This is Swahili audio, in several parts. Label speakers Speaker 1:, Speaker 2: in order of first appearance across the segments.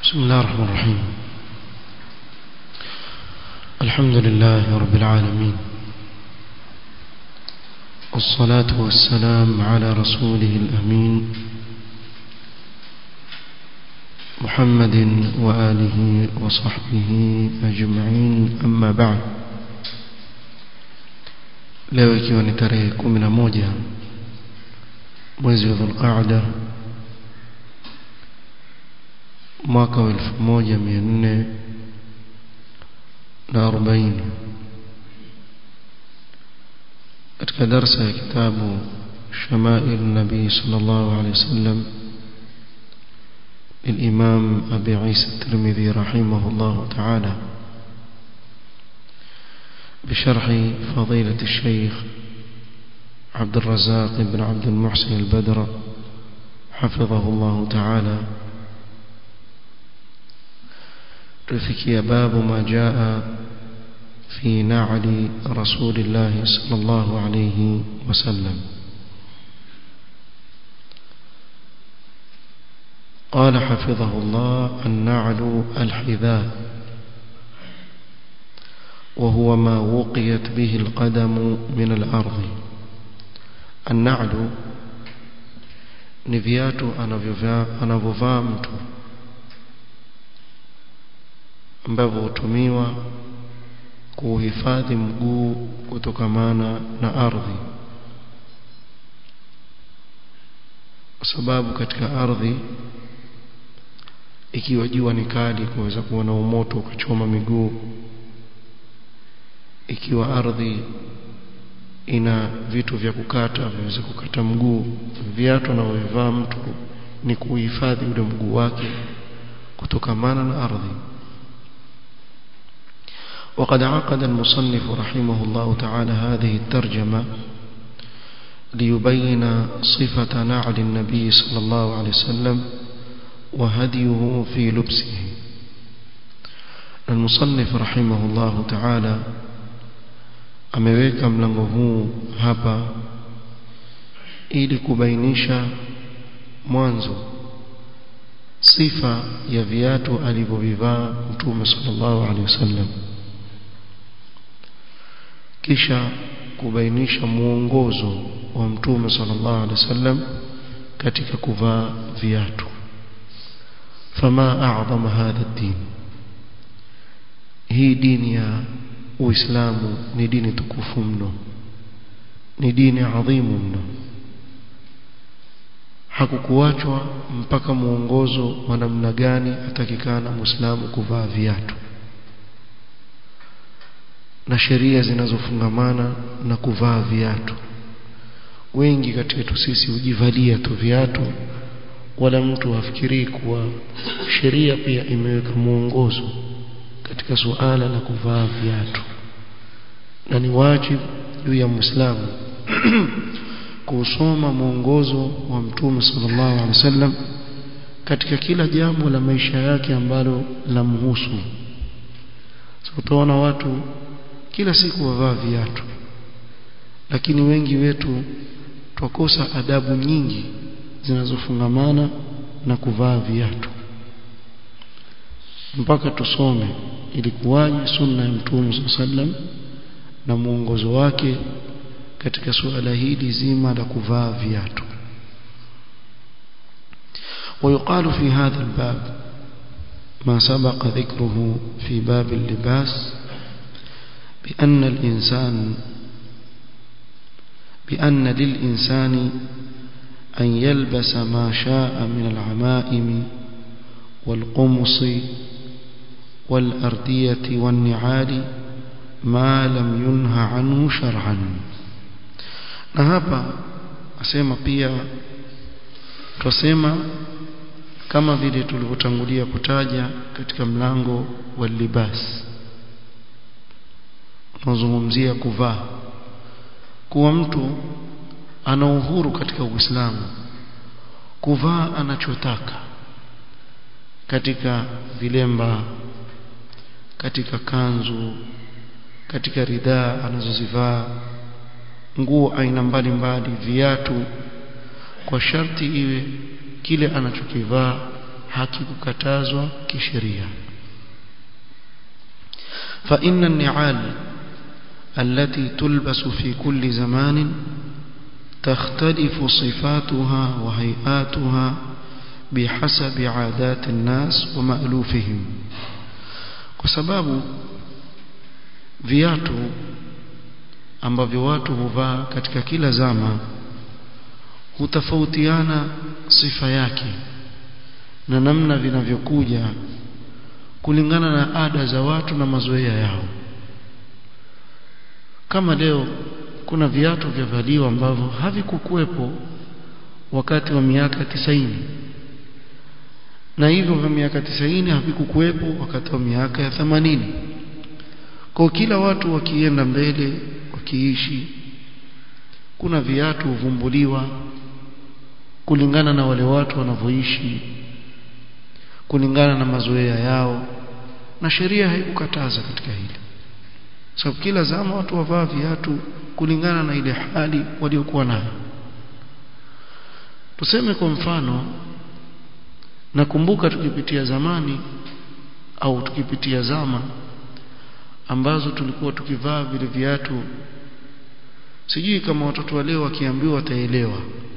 Speaker 1: بسم الله الرحمن الرحيم الحمد لله رب العالمين والصلاة والسلام على رسوله الأمين محمد وآله وصحبه أجمعين أما بعد leo ikiwa ni tarehe kumi na moja mwezi wa dhulqaada mwaka wa elfu moja mia nne na arobaini katika darsa ya kitabu shamail nabii sal llahu alehi wasallam للإمام أبي عيسى الترمذي رحمه الله تعالى بشرح فضيلة الشيخ عبد الرزاق بن عبد المحسن البدر حفظه الله تعالى رفكي باب ما جاء في نعل رسول الله صلى الله عليه وسلم قال حفظه الله النعل الحذاء وهو ما وقيت به القدم من الأرض النعل ni viatu anavyovaa mtu ambavyo hutumiwa kuhifadhi mguu kutokamana na ardhi kwa sababu katika ardhi ikiwa jua ni kali kuweza kuwa na umoto ukachoma miguu ikiwa ardhi ina vitu vya kukata viweze kukata mguu viatu anavyovivaa mtu ni kuhifadhi ule mguu wake kutokamana na ardhi وقد عقد المصنف رحمه الله تعالى هذه الترجمة ليبين صفة نعل النبي صلى الله عليه وسلم وهديه في لبسه المصنف رحمه الله تعالى ameweka mlango huu hapa ili kubainisha mwanzo sifa ya viatu alivyovivaa mtume sallallahu alaihi wasallam kisha kubainisha muongozo wa mtume sallallahu alaihi wasallam katika kuvaa viatu fama a'zama hadha ad-din hii dini ya uislamu ni dini tukufu mno ni dini adhimu mno hakukuachwa mpaka muongozo wa namna gani atakikana muislamu kuvaa viatu na sheria zinazofungamana na kuvaa viatu wengi kati yetu sisi hujivalia tu viatu wala mtu hafikirii kuwa sheria pia imeweka muongozo katika suala la kuvaa viatu na ni wajibu juu ya muislamu kusoma mwongozo wa mtume sallallahu alaihi wasallam katika kila jambo la maisha yake ambalo lamhusu so, utaona watu kila siku wavaa viatu lakini wengi wetu twakosa adabu nyingi zinazofungamana na kuvaa viatu mpaka tusome ilikuwaje sunna ya mtume sallam na mwongozo wake katika suala hili zima la kuvaa viatu ويقال في هذا الباب ما سبق ذكره في باب اللباس بأن الإنسان بأن للإنسان أن يلبس ما شاء من العمائم والقمص والأردية والنعال ما لم ينهى عنه شرعا na hapa asema pia twasema kama vile tulivyotangulia kutaja katika mlango wa libas unaozungumzia kuvaa kuwa mtu ana uhuru katika Uislamu kuvaa anachotaka katika vilemba katika kanzu katika ridhaa anazozivaa nguo aina mbalimbali viatu kwa sharti iwe kile anachokivaa hakikukatazwa kisheria فإن النعال التي تلبس في كل زمان تختلف صفاتها وهيئاتها بحسب عادات الناس ومألوفهم وسبب viatu ambavyo watu huvaa katika kila zama hutofautiana sifa yake na namna vinavyokuja kulingana na ada za watu na mazoea yao kama leo kuna viatu vya valio ambavyo havikukuwepo wakati wa miaka tisaini na hivyo vya miaka tisaini havikukuwepo wakati wa miaka ya themanini kwa kila watu wakienda mbele wakiishi kuna viatu huvumbuliwa kulingana na wale watu wanavyoishi kulingana na mazoea yao na sheria haikukataza katika hili sababu so, kila zama watu wavaa viatu kulingana na ile hali waliokuwa nayo tuseme kwa mfano nakumbuka tukipitia zamani au tukipitia zama ambazo tulikuwa tukivaa vile viatu sijui kama watoto wa leo wakiambiwa wataelewa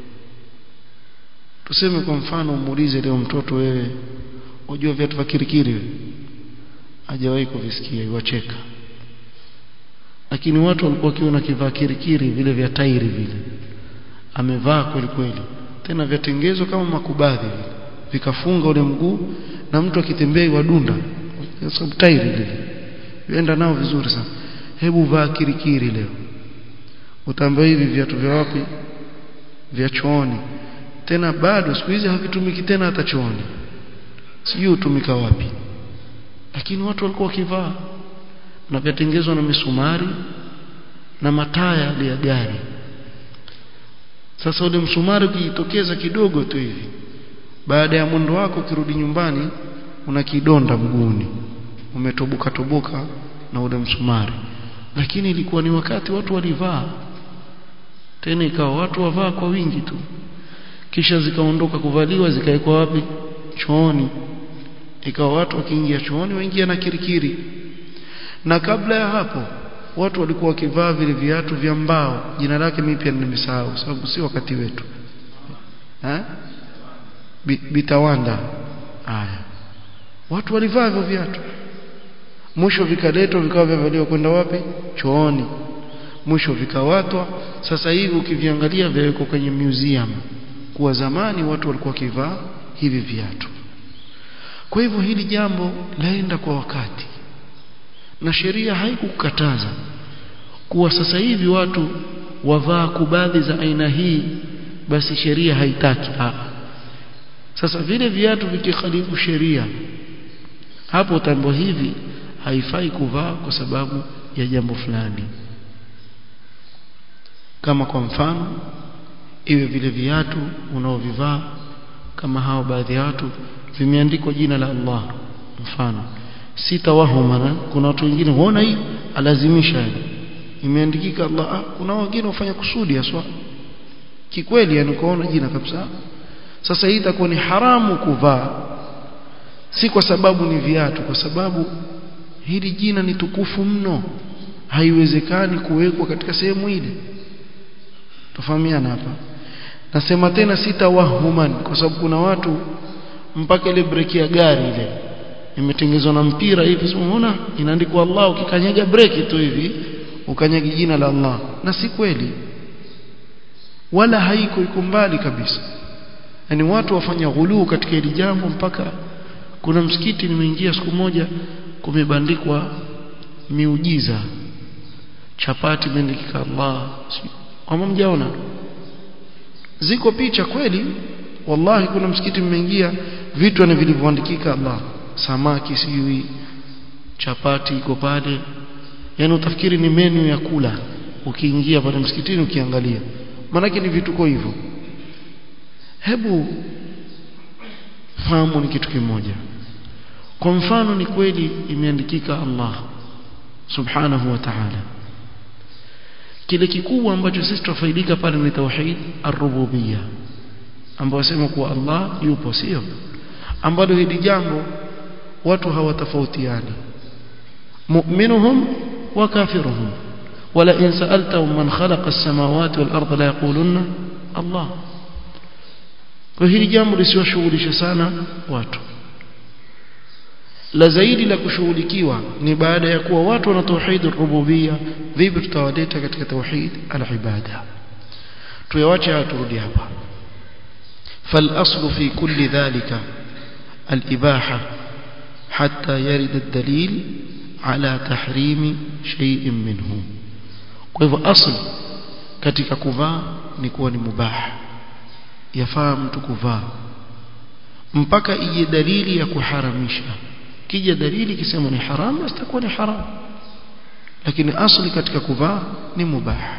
Speaker 1: tuseme kwa mfano umuulize leo mtoto wewe unajua viatu vya kirikiri hajawahi kuvisikia iwacheka lakini watu walikuwa kiona kivaa kirikiri vile vya tairi vile amevaa kweli kweli tena vyatengezwa kama makubadhi vile vikafunga ule mguu na mtu akitembea iwadunda sababu tairi lile vienda nao vizuri sana hebu vaa kirikiri leo utaambiwa hivi viatu vya wapi vya chooni tena bado siku hizi havitumiki tena hata chooni sijui hutumika wapi lakini watu walikuwa wakivaa na vyatengezwa na misumari na mataya ya gari sasa ule msumari ukijitokeza kidogo tu hivi baada ya mwendo wako ukirudi nyumbani una kidonda mguuni umetoboka toboka na ule msumari lakini ilikuwa ni wakati watu walivaa tena ikawa watu wavaa kwa wingi tu kisha zikaondoka kuvaliwa zikaekwa wapi chooni ikawa watu wakiingia chooni waingia na kirikiri na kabla ya hapo watu walikuwa wakivaa vile viatu vya mbao jina lake mimi pia nimesahau sababu si wakati wetu eh bitawanda haya watu walivaa hivyo viatu mwisho vikaletwa vikawa vyavaliwa kwenda wapi chooni mwisho vikawatwa sasa hivi ukiviangalia vyawekwa kwenye museum kuwa zamani watu walikuwa wakivaa hivi viatu kwa hivyo hili jambo laenda kwa wakati na sheria haikukataza kuwa sasa hivi watu wavaa kubadhi za aina hii basi sheria haitaki ha. sasa vile viatu vikikhalifu sheria hapo tambo hivi haifai kuvaa kwa sababu ya jambo fulani kama kwa mfano iwe vile viatu unaovivaa kama hao baadhi ya watu vimeandikwa jina la Allah mfano sitawahumana kuna watu wengine huona hii alazimisha imeandikika Allah ah, kuna wengine wafanya kusudi aswa kikweli yani kuona jina kabisa sasa hii itakuwa ni haramu kuvaa si kwa sababu ni viatu kwa sababu hili jina ni tukufu mno haiwezekani kuwekwa katika sehemu ile tufahamiana hapa nasema tena sitawahuman kwa sababu kuna watu mpaka ile breki ya gari ile imetengenezwa na mpira hivi unaona inaandikwa Allah ukikanyaga breki tu hivi ukanyagi jina la Allah na si kweli wala haiko iko mbali kabisa yani watu wafanya ghuluu katika hili jambo mpaka kuna msikiti nimeingia siku moja kumebandikwa miujiza chapati imeandikika Allah kama mjaona ziko picha kweli wallahi kuna msikiti mmeingia vitu ni vilivyoandikika Allah samaki sijui chapati iko pale yani utafikiri ni menu ya kula ukiingia pale msikitini ukiangalia maanake ni vituko hivyo hebu fahamu ni kitu kimoja kwa mfano ni kweli imeandikika Allah subhanahu wa ta'ala kile kikubwa ambacho sisi tufaidika pale ni tauhid ar-rububiyya ambao wasema kuwa Allah yupo sio ambalo hili jambo watu hawatofautiani mu'minuhum wa kafiruhum wala in sa'altahum man khalaqa as-samawati wal arda la yaquluna Allah kwa hili jambo lisiwashughulisha sana watu la zaidi la kushughulikiwa ni baada ya kuwa watu wana tauhid rububia vipi tutawaleta katika tauhid al-ibada tuyawache turudi hapa فالأصل في كل ذلك الإباحة حتى يرد الدليل على تحريم شيء منه kwa hivyo asl katika kuvaa ni kuwa ni mubah yafaa mtu kuvaa mpaka ije dalili ya kuharamisha kija dalili kisema ni haram basi itakuwa ni haram lakini asli katika kuvaa ni mubah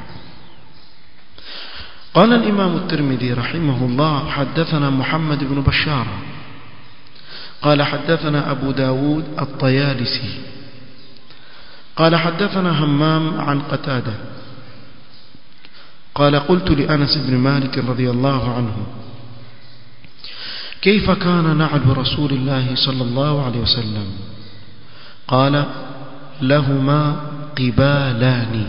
Speaker 1: قال الإمام الترمذي رحمه الله حدثنا محمد بن بشار قال حدثنا أبو داود الطيالسي قال حدثنا همام عن قتادة قال قلت لأنس بن مالك رضي الله عنه كيف كان نعل رسول الله صلى الله عليه وسلم قال لهما قبالان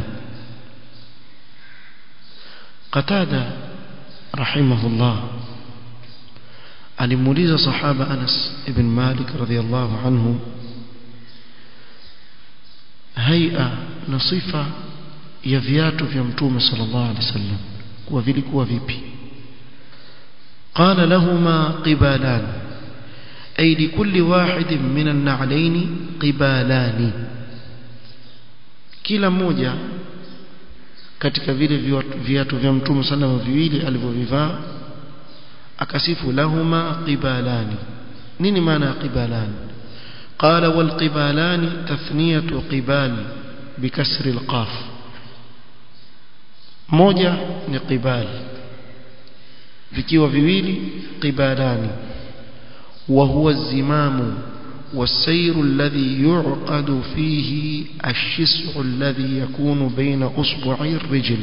Speaker 1: قتادة رحمه الله alimuuliza sahaba Anas ibn Malik radhiyallahu anhu haia na sifa ya viatu vya mtume sallallahu alaihi wasallam kuwa vilikuwa vipi قال لهما قبالان أي لكل واحد من النعلين قبالان kila mmoja katika vile viatu vya mtume sallallahu viwili alivyovivaa akasifu lahuma qibalani nini maana ya qibalani qala wal qibalani tathniyatu qibal bikasri alqaf moja ni qibal vikiwa viwili qibalani wa huwa zimamu والسير الذي يعقد فيه الشسع الذي يكون بين أصبعي الرجل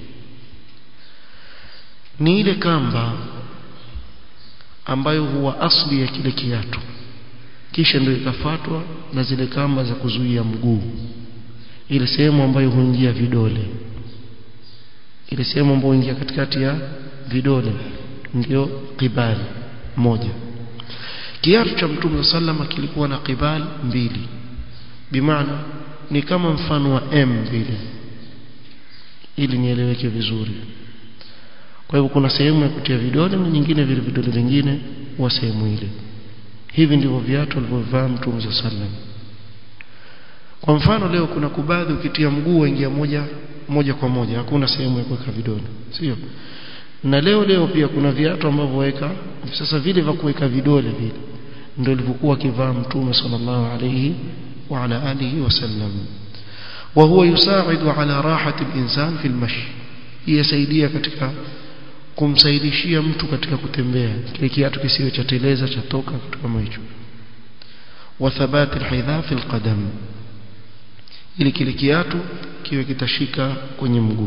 Speaker 1: نيل كامبا ambayo huwa asli ya kile kiatu kisha ndio ikafuatwa na zile kamba za kuzuia mguu ile sehemu ambayo huingia vidole ile sehemu ambayo huingia katikati ya vidole ndio qibali moja kiatu cha mtume sallama kilikuwa na qibal mbili bimaana ni kama mfano wa M vile ili nieleweke vizuri kwa hivyo kuna sehemu ya kutia vidole na nyingine vile vidole vingine wa sehemu ile hivi ndivyo viatu alivyovaa mtume sallam kwa mfano leo kuna kubadhi ukitia mguu waingia moja moja kwa moja hakuna sehemu ya kuweka vidole sio na leo leo pia kuna viatu ambavyo weka sasa vile vya kuweka vidole vile ndio ilivyokuwa kivaa mtume sallallahu alayhi wa ala alihi wasallam wa huwa yusaidu ala rahati al-insan fi al-mashi yasaidia katika kumsaidishia mtu katika kutembea kile kiatu kisiwe cha teleza cha toka kitu kama hicho wa thabati al-hidha fi al-qadam ili kile kiatu kiwe kitashika kwenye mguu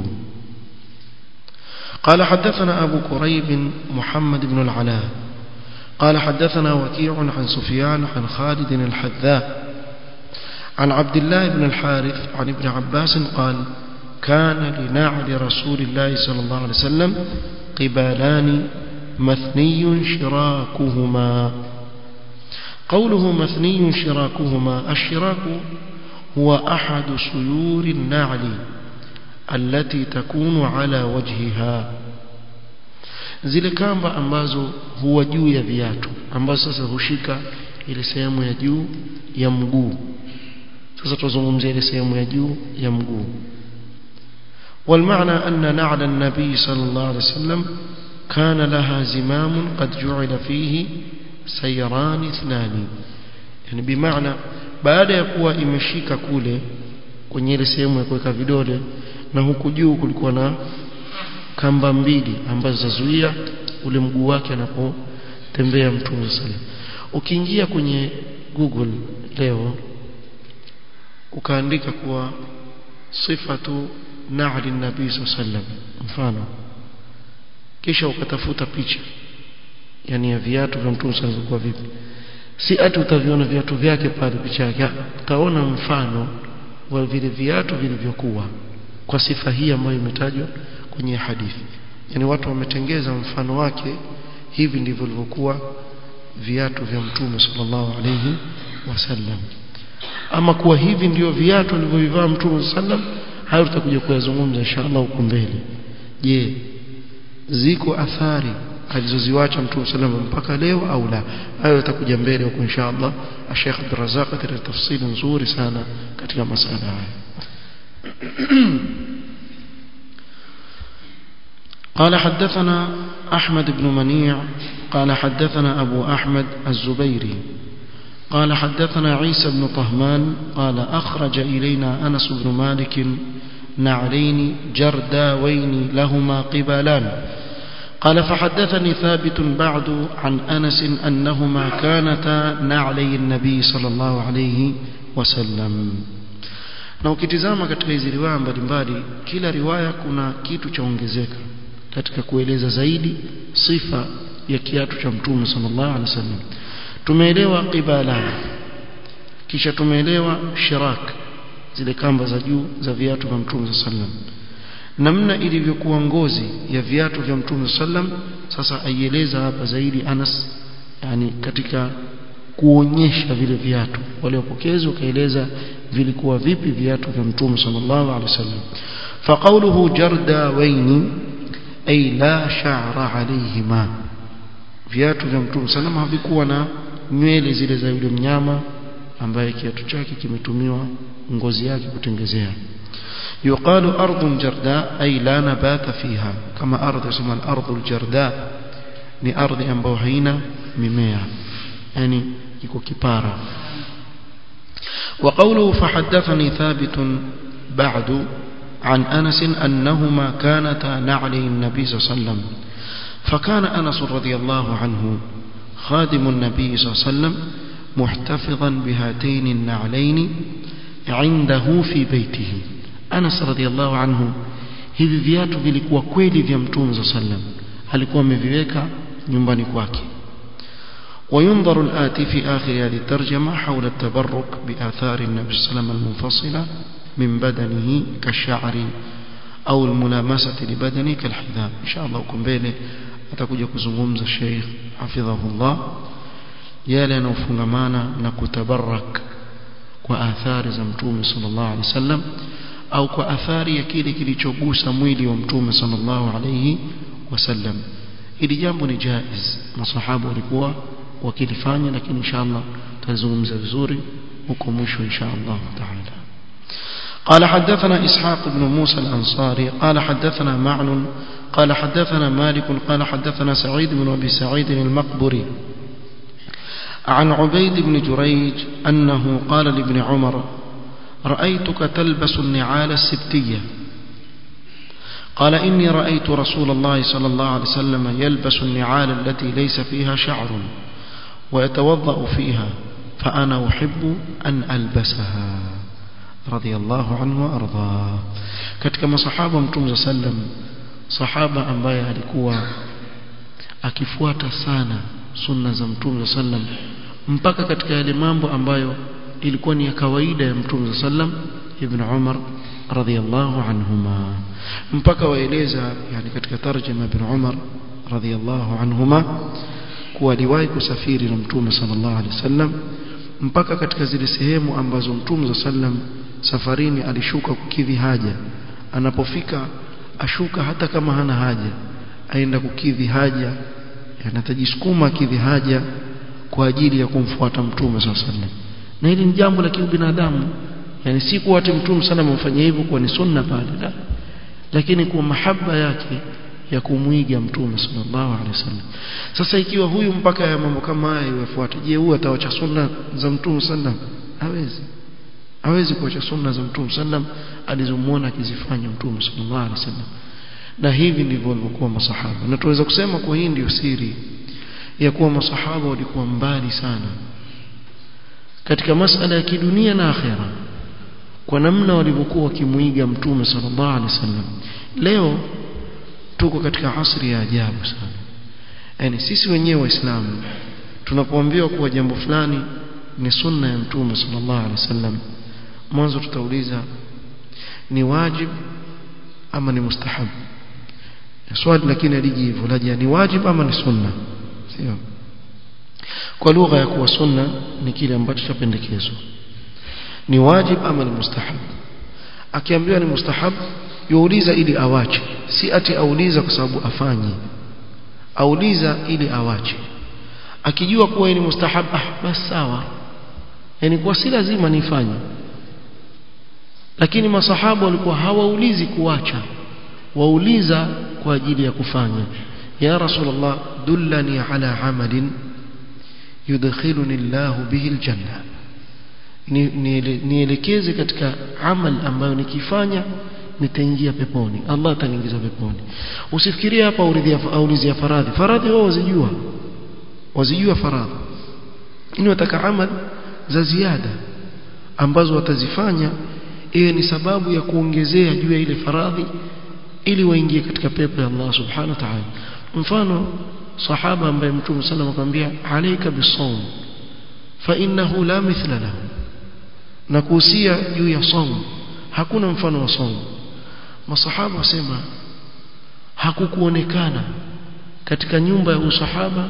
Speaker 1: قال حدثنا أبو كريب محمد بن العلاء قال حدثنا وكيع عن سفيان عن خالد الحذاء عن عبد الله بن الحارث عن ابن عباس قال كان لنعل رسول الله صلى الله عليه وسلم قبالان مثني شراكهما قوله مثني شراكهما الشراك هو أحد سيور النعل التي تكون على وجهها zile kamba ambazo huwa juu ya viatu ambazo sasa hushika ile sehemu ya juu ya mguu sasa tuzungumzie ile sehemu ya juu ya mguu والمعنى أن نعل النبي صلى الله عليه وسلم كان لها زمام قد جعل فيه سيران اثنان يعني بمعنى baada ya kuwa imeshika kule kwenye ile sehemu ya kuweka vidole na huku juu kulikuwa na kamba mbili ambazo zazuia ule mguu wake anapotembea mtume sallam ukiingia kwenye Google leo ukaandika kuwa sifatu na'li nabii sallam mfano kisha ukatafuta picha yani ya viatu vya mtume sallam kwa vipi si ati utaviona viatu vyake pale picha yake utaona mfano wa vile viatu vilivyokuwa kwa sifa hii ambayo imetajwa kwenye hadithi yani watu wametengeza mfano wake hivi ndivyo vilivyokuwa viatu vya mtume sallallahu alayhi wasallam ama kuwa hivi ndio viatu alivyovivaa mtume sallam hayo tutakuja kuyazungumza inshallah huko mbele je ziko athari alizoziwacha mtume sallam mpaka leo au la hayo tutakuja mbele huko inshallah Sheikh Abdul Razzaq atatoa tafsiri nzuri sana katika masala haya قال حدثنا أحمد بن منيع قال حدثنا أبو أحمد الزبيري قال حدثنا عيسى بن طهمان قال أخرج إلينا أنس بن مالك نعلين جرداوين لهما قبالان قال فحدثني ثابت بعد عن أنس أنهما كانتا نعلي النبي صلى الله عليه وسلم na ukitizama katika hizi riwaya mbalimbali kila riwaya kuna kitu cha ongezeka katika kueleza zaidi sifa ya kiatu cha mtume sallallahu alaihi wasallam tumeelewa qibala kisha tumeelewa shirak zile kamba za juu za viatu vya mtume sallam namna ilivyokuwa ngozi ya viatu vya mtume sallam sasa aieleza hapa zaidi Anas yani katika kuonyesha vile viatu waliopokezi wakaeleza vilikuwa vipi viatu vya mtume sallallahu alaihi wasallam faqawluhu jardawaini ay la sha'ra alayhima viatu vya mtume sallam havikuwa na nywele zile za yule mnyama ambaye kiatu chake kimetumiwa ngozi yake kutengezea يقال أرض جرداء أي لا نبات فيها كما أرض اسمها الأرض الجرداء ni ardhi ambayo haina mimea yani iko kipara وقوله فحدثني ثابت بعد عن أنس أنهما كانتا نعلي النبي صلى الله عليه وسلم فكان أنس رضي الله عنه خادم النبي صلى الله عليه وسلم محتفظا بهاتين النعلين عنده في بيته Anas radhiallahu anhu hivi viatu vilikuwa kweli vya Mtume صلى الله عليه وسلم alikuwa ameviweka nyumbani kwake وينظر الآتي في آخر هذه الترجمة حول التبرك بآثار النبي صلى الله عليه وسلم المنفصلة من بدنه كالشعر أو الملامسة لبدنه كالحذاء إن شاء الله كم بيلي atakuja kuzungumza Sheikh hafidhahullah yale yanofungamana na kutabarak kwa athari za mtume sallallahu alaihi wasallam au kwa athari ya kile kilichogusa mwili wa mtume sallallahu alaihi wasallam hili jambo ni jaiz masahaba walikuwa wakilifanya lakini inshallah tutazungumza vizuri huko mwisho inshallah taala قال حدثنا إسحاق بن موسى الأنصاري قال حدثنا معن قال حدثنا مالك قال حدثنا سعيد بن أبي سعيد المقبري عن عبيد بن جريج أنه قال لابن عمر رأيتك تلبس النعال السبتية قال إني رأيت رسول الله صلى الله عليه وسلم يلبس النعال التي ليس فيها شعر ويتوضأ فيها فأنا أحب أن ألبسها رضي الله عنه وأرضاه katika masahaba mtume sallam sahaba ambaye alikuwa akifuata sana sunna za mtume sallam mpaka katika yale mambo ambayo ilikuwa ni ya kawaida ya mtume sallam ibn Umar radhiyallahu anhuma mpaka waeleza yani katika tarjuma ibn Umar radhiyallahu anhuma kuwa aliwahi kusafiri na mtume sallallahu alaihi wasallam mpaka katika zile sehemu ambazo mtume sallam safarini alishuka kukidhi haja anapofika ashuka hata kama hana haja aenda kukidhi haja anatajisukuma kidhi haja kwa ajili ya kumfuata mtume sallallahu alaihi wasallam na hili ni jambo la kibinadamu yani si kuwa ati mtume sana amemfanyia hivyo kwa ni sunna pale la lakini kwa mahaba yake ya kumwiga mtume sallallahu alaihi wasallam sasa ikiwa huyu mpaka ya mambo kama haya yafuate je huyu atawacha sunna za mtume sallam hawezi hawezi kuacha sunna za mtume sallam alizomuona akizifanya mtume sallallahu alaihi wasallam na hivi ndivyo walivyokuwa masahaba na tunaweza kusema kwa hii ndio siri ya kuwa masahaba walikuwa mbali sana katika masala ya kidunia na akhera kwa namna walivyokuwa wakimuiga mtume sallallahu alaihi wasallam leo tuko katika asri ya ajabu sana yani sisi wenyewe waislamu tunapoambiwa kuwa jambo fulani ni sunna ya mtume sallallahu alaihi wasallam mwanzo tutauliza ni wajib ama ni mustahab swali lakini aliji hivyo laja ni wajib ama ni sunna sio kwa lugha ya kuwa sunna ni kile ambacho chapendekezwa ni wajib ama ni mustahab akiambiwa ni mustahab yuuliza ili awache si ati auliza kwa sababu afanye auliza ili awache akijua kuwa ni mustahab ah basi sawa yani kwa si lazima nifanye lakini masahaba walikuwa hawaulizi kuacha wauliza kwa ajili ya kufanya ya rasulullah dullani ala amalin yudkhiluni Allahu bihi aljanna nielekeze katika amal ambayo nikifanya nitaingia peponi Allah ataniingiza peponi usifikirie hapa aulizia faradhi faradhi wao wazijua wazijua faradhi ni wataka amal za ziada ambazo watazifanya iwe ni sababu ya kuongezea juu ya ile faradhi ili waingie katika pepo ya Allah subhanahu wa ta'ala mfano sahaba ambaye mtume sallallahu akamwambia alayka bisawm fa innahu la mithla lahu na kuhusia juu ya somo hakuna mfano wa somo masahaba wasema hakukuonekana katika nyumba ya usahaba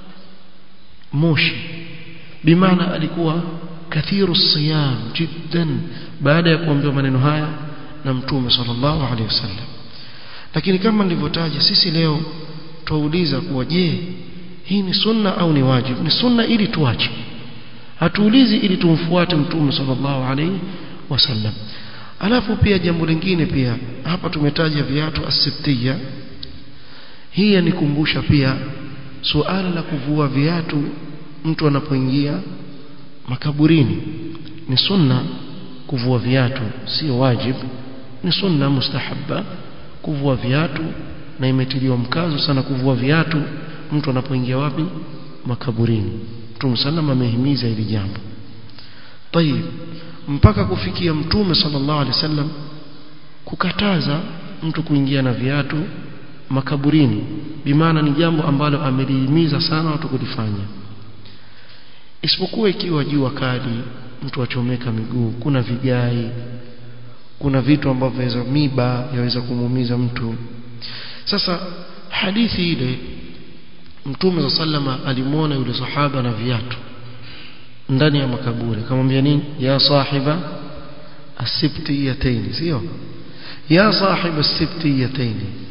Speaker 1: moshi bimaana alikuwa kathiru siyam jiddan baada ya kuambiwa maneno haya na mtume sallallahu alaihi wasallam lakini kama nilivyotaja sisi leo tuuliza kuwa je hii ni sunna au ni wajibu ni sunna ili tuache hatuulizi ili tumfuate mtume sallallahu alaihi wasallam alafu pia jambo lingine pia hapa tumetaja viatu asibtiya hii yanikumbusha pia suala la kuvua viatu mtu anapoingia makaburini ni sunna kuvua viatu sio wajib ni sunna mustahabba kuvua viatu na imetiliwa mkazo sana kuvua viatu mtu anapoingia wapi makaburini Mtume sallam amehimiza hili jambo tayib mpaka kufikia mtume sallallahu alaihi wasallam kukataza mtu kuingia na viatu makaburini bimaana ni jambo ambalo amelihimiza sana watu kulifanya isipokuwa ikiwa jua kali mtu achomeka miguu kuna vigai kuna vitu ambavyo yaweza miba yaweza kumuumiza mtu sasa hadithi ile mtume sallama alimwona yule sahaba na viatu ndani ya makaburi akamwambia nini ya sahiba asibtiyatayn sio ya sahiba asibtiyatayn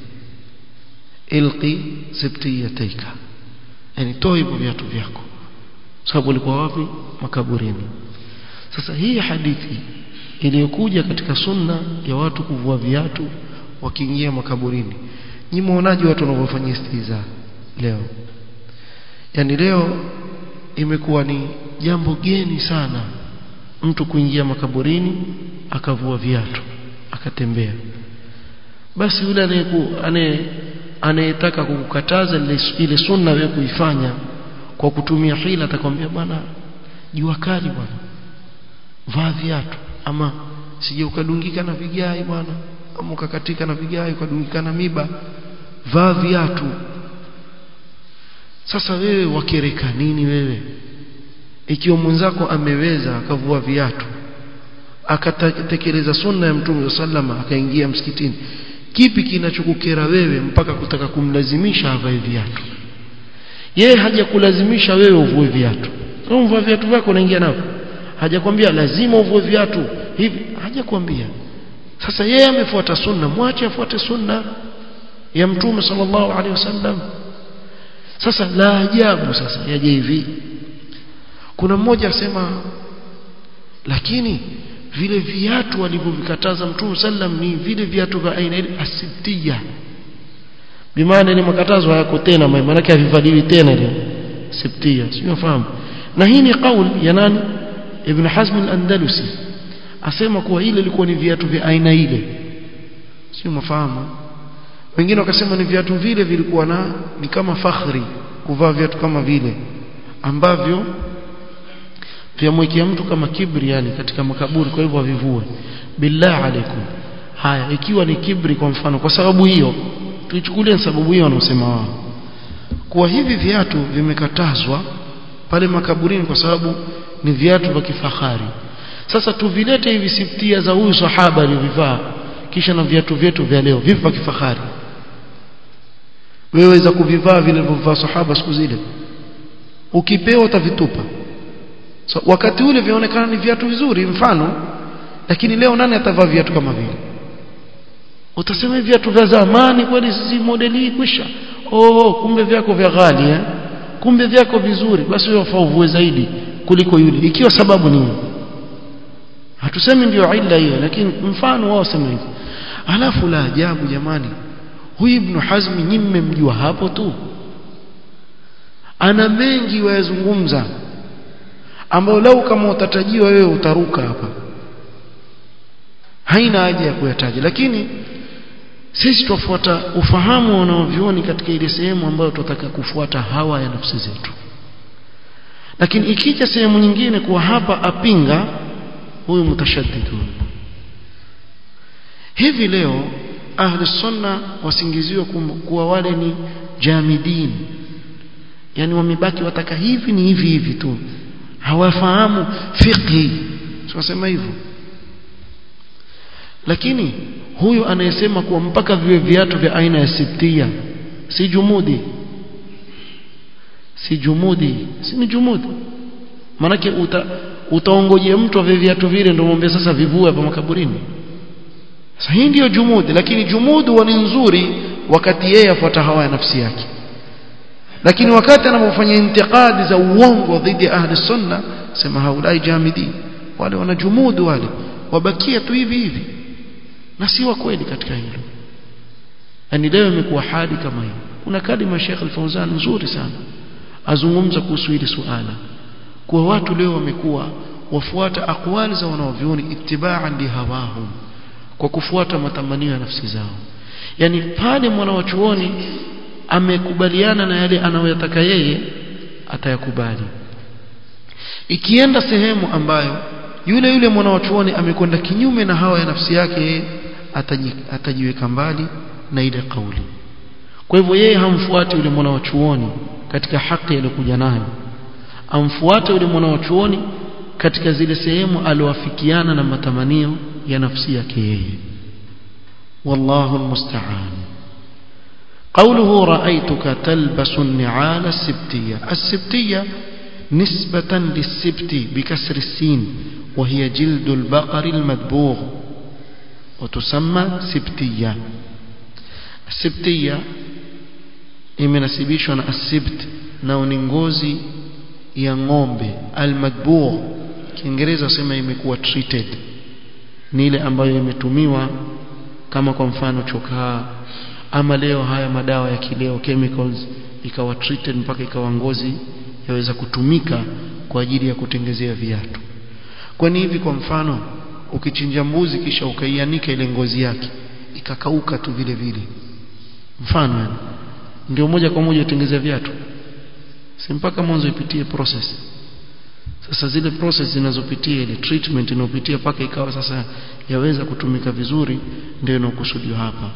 Speaker 1: ilqi sibtiyatayka yani toa hivyo viatu vyako sababu ulikuwa wapi makaburini sasa hii hadithi iliyokuja katika sunna ya watu kuvua viatu wakiingia makaburini ni muonaji watu wanavyofanya istiza leo yani leo imekuwa ni jambo geni sana mtu kuingia makaburini akavua viatu akatembea basi yule anayeku anayetaka kukukataza ile sunna wewe kuifanya kwa kutumia hila atakwambia bwana jua kali bwana vaa viatu ama sije ukadungika na vigai bwana ama ukakatika na vigai ukadungika na miba vaa viatu sasa wewe wakereka nini wewe ikiwa mwenzako ameweza akavua viatu akatekeleza sunna ya mtume sallama akaingia msikitini kipi kinachokukera wewe mpaka kutaka kumlazimisha avae viatu yeye hajakulazimisha wewe uvue viatu wewe uvue viatu vyako unaingia navyo hajakwambia lazima uvue viatu hivi hajakwambia sasa yeye amefuata sunna mwache afuate sunna ya mtume sallallahu alaihi wasallam sasa la ajabu sasa yaje hivi kuna mmoja asema lakini vile viatu walivyovikataza mtume sallam ni vile viatu vya aina ile asibtia bimaana ni makatazo hayako tena maana yake havivaliwi tena ile sibtia sio unafahamu na hii ni kauli ya nani ibn Hazm al-Andalusi asema kuwa ile ilikuwa ni viatu vya aina ile sio mafahamu wengine wakasema ni viatu vile vilikuwa na ni kama fakhri kuvaa viatu kama vile ambavyo vyamwekea mtu kama kibri yani katika makaburi kwa hivyo avivue billah alaikum haya ikiwa ni kibri kwa mfano kwa sababu hiyo tuichukulie sababu hiyo wanaosema wao kuwa hivi viatu vimekatazwa pale makaburini kwa sababu ni viatu vya kifahari sasa tuvilete hivi siftia za huyu sahaba aliyovivaa kisha na viatu vyetu vya leo vipi vya kifahari wewe weza kuvivaa vile vilivyovaa sahaba siku zile ukipewa utavitupa so, wakati ule vinaonekana ni viatu vizuri mfano lakini leo nani atavaa viatu kama vile utasema viatu vya zamani kweli sisi modeli hii kwisha oh kumbe vyako vya ghali eh kumbe vyako vizuri basi wewe wafaa uvue zaidi kuliko yule ikiwa sababu ni hatusemi ndio illa hiyo lakini mfano wao sema hivi alafu la ajabu jamani huyu ibn hazmi nyinyi mmemjua hapo tu ana mengi wayazungumza ambao lau kama utatajiwa wewe utaruka hapa haina haja ya kuyataja lakini sisi tufuata ufahamu wanaovioni katika ile sehemu ambayo tunataka kufuata hawa ya nafsi zetu lakini ikija sehemu nyingine kuwa hapa apinga huyu mutashaddidu hivi leo ahli sunna wasingiziwa kuwa wale ni jamidin yani wamebaki wataka hivi ni hivi hivi tu hawafahamu fiqhi tunasema hivyo lakini huyu anayesema kuwa mpaka viwe viatu vya aina ya sibtia si jumudi si jumudi si ni jumudi manake uta utaongojea mtu ave viatu vile ndio mwambie sasa vivue hapa makaburini sasa hii ndiyo jumudi lakini jumudu ni nzuri wakati yeye afuata hawa ya nafsi yake lakini wakati anapofanya intiqadi za uongo dhidi ya ahli sunna sema haulai jamidi wale wana jumudu wale wabakia tu hivi hivi na si wa kweli katika hilo yani leo imekuwa hali kama hiyo kuna kalima Sheikh Al-Fauzan nzuri sana azungumza kuhusu hili suala kwa watu leo wamekuwa wafuata akwali za wanaovioni ittiba'an lihawahum kwa kufuata matamanio ya nafsi zao yani pale mwanawachuoni amekubaliana na yale anayoyataka yeye atayakubali ikienda sehemu ambayo yule yule mwanawachuoni amekwenda kinyume na hawa ya nafsi yake yeye ataji, atajiweka mbali na ile kauli kwa hivyo yeye hamfuati yule mwanawachuoni katika haki aliyokuja nayo amfuate yule mwanawachuoni katika zile sehemu aliowafikiana na matamanio ya nafsi yake yeye wallahu almusta'an قوله رأيتك تلبس النعال السبتية السبتية نسبة للسبت بكسر السين وهي جلد البقر المدبوغ وتسمى سبتية السبتية imenasibishwa na asibt nao ni ngozi ya ng'ombe almadbugh kiingereza sema imekuwa treated ni ile ambayo imetumiwa kama kwa mfano chokaa ama leo haya madawa ya kileo chemicals ikawa treated mpaka ikawa ngozi yaweza kutumika kwa ajili ya kutengezea viatu kwani hivi kwa mfano ukichinja mbuzi kisha ukaianika ile ngozi yake ikakauka tu vile vile mfano yani ndio moja kwa moja utengezea viatu si mpaka mwanzo ipitie process sasa zile process zinazopitia ile treatment inayopitia paka ikawa sasa yaweza kutumika vizuri ndio inakusudiwa hapa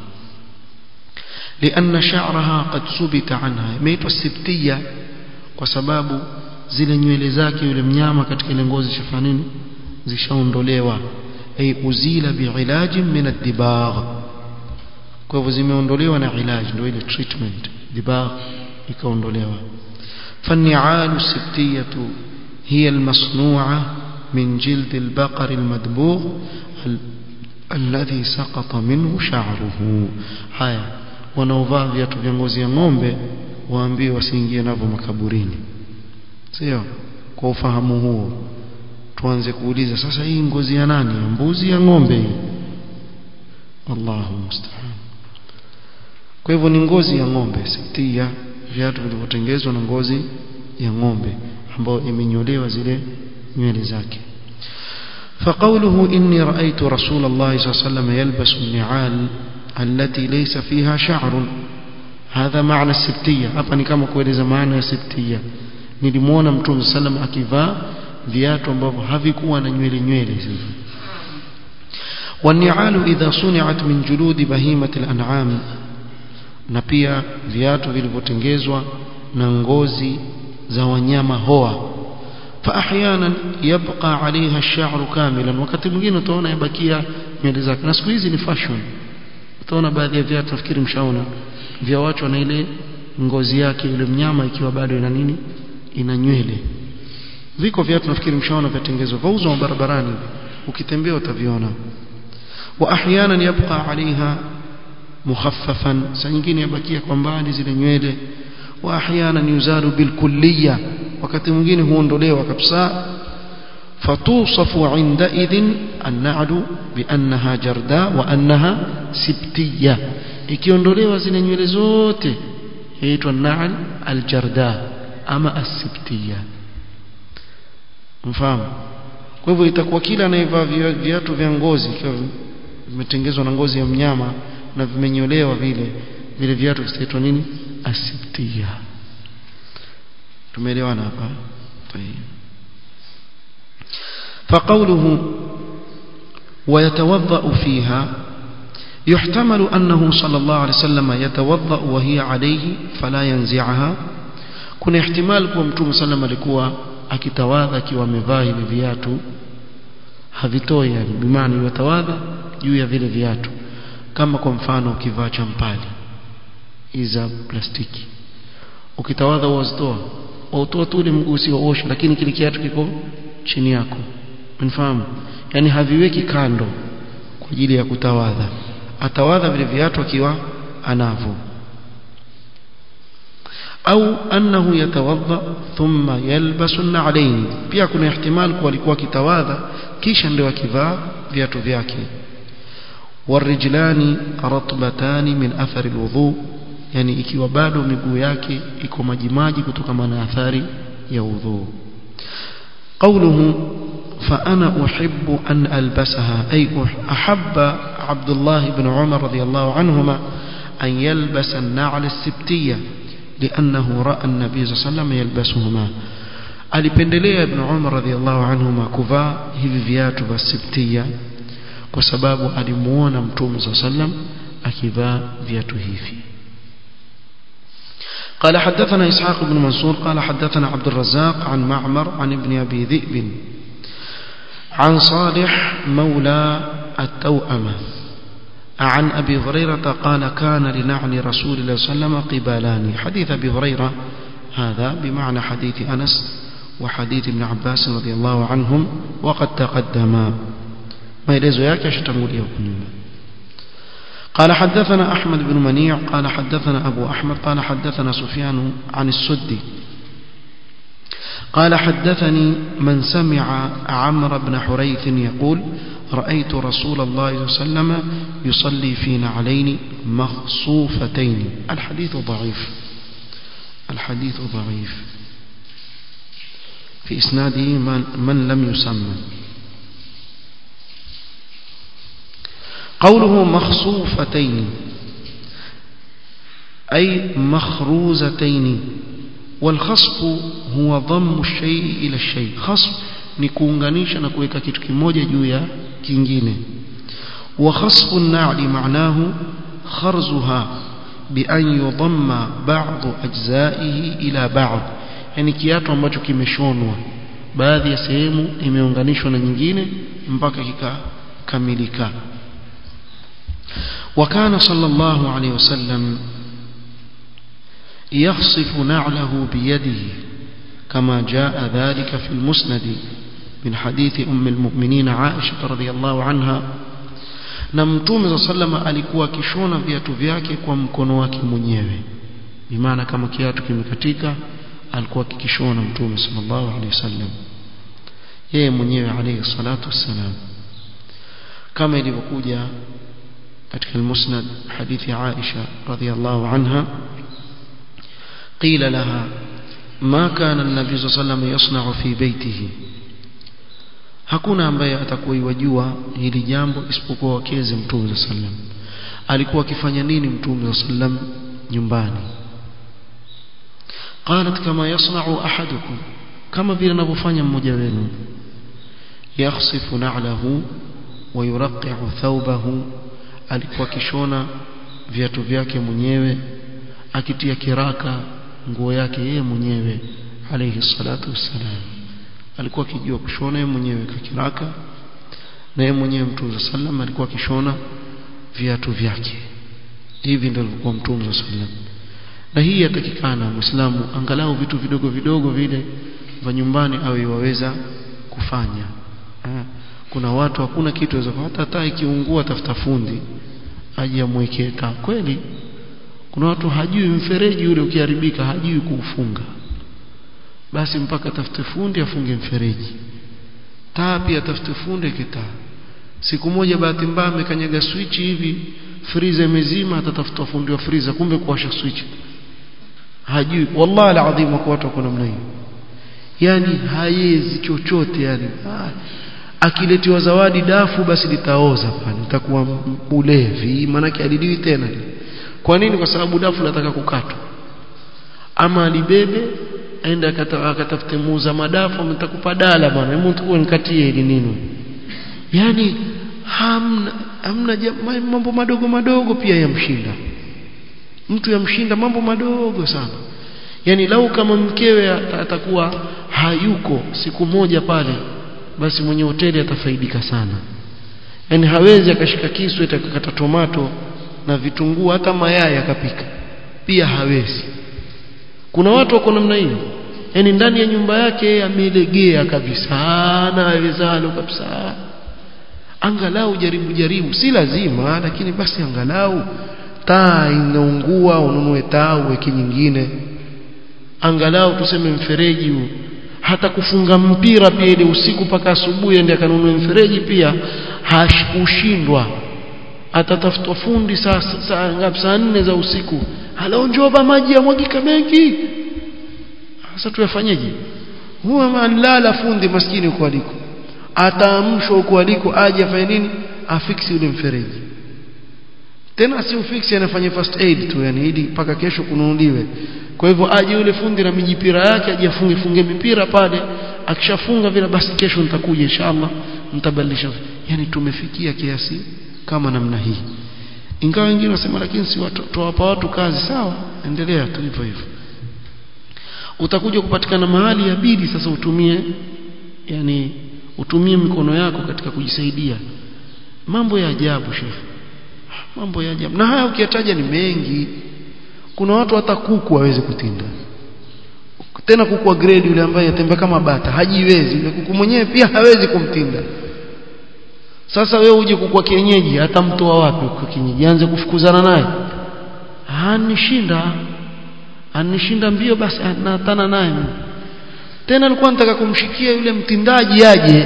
Speaker 1: لأن شعرها قد ثبت عنها imeitwa sibtiya kwa sababu zile nywele zake yule mnyama katika ile ngozi shafanya nini zishaondolewa ay uzila bi'ilajin min ad-dibagh kwa hivyo zimeondolewa na ilaj ndio ile treatment dibagh ikaondolewa فالنعال السبتية هي المصنوعة من جلد البقر المدبوغ الذي سقط منه شعره haya wanaovaa viatu vya ngozi ya ng'ombe waambiwe wasiingie navyo makaburini sio kwa ufahamu huo tuanze kuuliza sasa hii ngozi ya nani ya mbuzi ya ng'ombe hii Allahu musta'an kwa hivyo ni ngozi ya ng'ombe sitia viatu vilivyotengenezwa na ngozi ya ng'ombe ambayo imenyolewa zile nywele zake فقوله إني رأيت رسول الله صلى الله عليه وسلم يلبس النعال التي ليس فيها شعر هذا معنى السبتية hapa ni kama kueleza maana ya sibtia nilimuona mtume sallam akivaa viatu ambavyo havikuwa na nywele nywele والنعال إذا صنعت من جلود بهيمة الأنعام na pia viatu vilivyotengenezwa na ngozi za wanyama hoa فاحيانا يبقى عليها الشعر كاملا wakati mwingine utaona yabakia nywele zake na siku hizi ni fashion utaona baadhi ya viatu nafikiri mshaona vya watu na ile ngozi yake yule mnyama ikiwa bado ina nini ina nywele viko viatu nafikiri mshaona vyatengenezwa vauzwa barabarani ukitembea utaviona wa ahyanan yabqa alaiha mukhaffafan saa nyingine yabakia kwa mbali zile nywele wa ahyanan yuzalu bilkulliya wakati mwingine huondolewa kabisa fatusafu indaidhin an-na'lu biannaha jarda wa annaha sibtiya ikiondolewa zile nywele zote yaitwa na'al al-jarda ama as-sibtiya mfahamu kwa hivyo itakuwa kila anayevaa viatu vya ngozi ikiwa vimetengezwa na ngozi ya mnyama na vimenyolewa vile vile viatu vitaitwa nini asibtia tumeelewana hapa فقوله ويتوضأ فيها يحتمل أنه صلى الله عليه وسلم يتوضأ وهي عليه فلا ينزعها كنا احتمال كما متوم صلى الله عليه وسلم akitawadha akiwa amevaa hivi viatu havitoi yani bimaana yatawadha juu ya vile viatu kama kwa mfano ukivaa champali iza plastiki ukitawadha wazitoa wautoa tu ile mguu usioosha lakini kile kiatu kiko chini yako unafahamu yani haviweki kando kwa ajili ya kutawadha atawadha vile viatu akiwa anavyo au annahu yatawadha thumma yalbasu an-na'layn pia kuna ihtimal kuwa alikuwa kitawadha kisha ndio akivaa viatu vyake warijlani ratbatani min athari alwudu yani ikiwa bado miguu yake iko majimaji kutokana na athari ya udhu قوله فأنا أحب أن ألبسها أي أحب عبد الله بن عمر رضي الله عنهما أن يلبس النعل السبتية لأنه رأى النبي صلى الله عليه وسلم يلبسهما alipendelea ibn Umar radhiallahu anhuma kuvaa hivi viatu vya sibtia kwa sababu alimuona mtume صلى الله عليه وسلم akivaa viatu hivi قال حدثنا إسحاق بن منصور قال حدثنا عبد الرزاق عن معمر عن ابن أبي ذئب عن صالح مولى التوأمة عن أبي هريرة قال كان لنعل رسول الله صلى الله عليه وسلم قبالان حديث أبي هريرة هذا بمعنى حديث أنس وحديث ابن عباس رضي الله عنهم وقد تقدما ما يلزو ياك يشتمل يوكم قال حدثنا أحمد بن منيع قال حدثنا أبو أحمد قال حدثنا سفيان عن السدي قال حدثني من سمع عمرو بن حريث يقول رأيت رسول الله صلى الله عليه وسلم يصلي في نعلين مخصوفتين الحديث ضعيف الحديث ضعيف في إسناده من, من لم يسمى قوله مخصوفتين أي مخروزتين والخصف هو ضم الشيء إلى الشيء خصف ni kuunganisha na kuweka kitu kimoja juu ya kingine wa khasfu an-na'li ma'nahu kharzuha bi an yudamma ba'd ajza'ihi ila ba'd yani kiatu ambacho kimeshonwa baadhi ya sehemu imeunganishwa na nyingine mpaka kikakamilika وكان صلى الله عليه وسلم يخصف نعله بيده كما جاء ذلك في المسند من حديث أم المؤمنين عائشة رضي الله عنها na mtume sa salama alikuwa akishona viatu vyake kwa mkono wake mwenyewe bimaana kama kiatu kimekatika alikuwa akikishona mtume sallallahu alaihi wasallam yeye mwenyewe alayhi salatu wassalam kama ilivyokuja katika المسند حديث عائشة رضي الله عنها قيل لها ما كان النبي صلى الله عليه وسلم يصنع في بيته hakuna ambaye atakuwa yajua hili jambo isipokuwa wakeze mtume sallam alikuwa akifanya nini mtume sallam nyumbani qalat kama yasna'u ahadukum kama vile anavyofanya mmoja wenu yakhsifu na'lahu wa yuraqqi'u thawbahu alikuwa kishona viatu vyake mwenyewe akitia kiraka nguo yake yeye mwenyewe alayhi salatu wassalam alikuwa akijua kushona yeye mwenyewe kakiraka na yeye mwenyewe mtume sallam alikuwa akishona viatu vyake hivi ndio alikuwa mtume sallam na hii yatakikana muislamu angalau vitu vidogo vidogo vile vya nyumbani awe waweza kufanya ha. kuna watu hakuna kitu waweza hata taa ikiungua tafuta fundi aje amwekee taa kweli kuna watu hajui mfereji ule ukiharibika hajui kuufunga basi mpaka tafute fundi afunge mfereji taa pia tafute fundi kitaa siku moja bahati mbaya amekanyaga switch hivi freezer imezima atatafuta fundi wa freezer kumbe kuwasha switch hajui wallahi alazim kwa watu wako namna hiyo yani haiwezi chochote yani akiletiwa zawadi dafu basi litaoza pale litakuwa ulevi manake aliliwi tena kwa nini kwa sababu dafu nataka kukatwa ama alibebe aenda akatafute muuza madafu ametakupa dala bwana hebu tukue nikatie ili nini yani hamna hamna mambo madogo madogo pia yamshinda mtu yamshinda mambo madogo sana yani lau kama mkewe atakuwa hayuko siku moja pale basi mwenye hoteli atafaidika sana yani hawezi akashika kisu atakata tomato na vitunguu hata mayai akapika pia hawezi kuna watu wako namna hiyo yani ndani ya nyumba yake amelegea kabisa na awezalo kabisa angalau jaribu jaribu si lazima lakini basi angalau taa inaungua ununue taa uweke nyingine angalau tuseme mfereji huu hata kufunga mpira pia ile usiku mpaka asubuhi ende akanunue mfereji pia hashikushindwa atatafutwa fundi saa saa ngapi saa nne za usiku halao njoba maji yamwagika mengi sasa tuyafanyeje huwa manlala fundi maskini huko aliko ataamshwa huko aliko aje afanye nini afiksi ule mfereji tena si ufiksi anafanya first aid tu yani ili mpaka kesho kununuliwe kwa hivyo aje yule fundi na mijipira yake aje afunge funge mipira pale akishafunga vile basi kesho nitakuja inshallah mtabadilisha yani tumefikia kiasi kama namna hii ingawa wengine wasema lakini si watu tuwapa watu kazi sawa endelea tu hivyo hivyo utakuja kupatikana mahali ya bidi sasa utumie yani utumie mikono yako katika kujisaidia mambo ya ajabu shekhi mambo ya ajabu na haya ukiyataja ni mengi kuna watu hata kuku hawezi kutinda tena kuku wa grade yule ambaye yatembea kama bata hajiwezi yule kuku mwenyewe pia hawezi kumtinda sasa wewe uje kuku wa kienyeji hata mtoa wapi kwa kienyeji anze kufukuzana naye anishinda anishinda mbio basi natana naye tena alikuwa nataka kumshikia yule mtindaji aje